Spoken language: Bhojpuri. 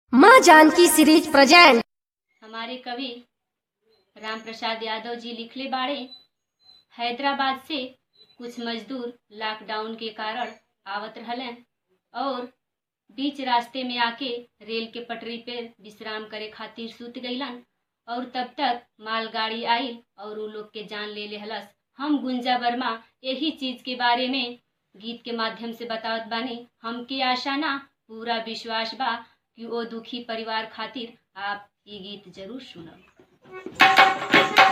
माँ जानकी सीरीज प्रेजेंट हमारे कवि राम प्रसाद यादव जी लिखले बाड़े हैदराबाद से कुछ मजदूर लॉकडाउन के कारण आवत रहलन और बीच रास्ते में आके रेल के पटरी पे विश्राम करे खातिर सूत गईलन और तब तक मालगाड़ी आइल और उ लोग के जान ले लेहलस हम गुंजा वर्मा यही चीज के बारे में गीत के माध्यम से बतावत बानी हमके आशा ना पूरा विश्वास बा कि ओ दुखी परिवार खातिर आप ये गीत जरूर सुनब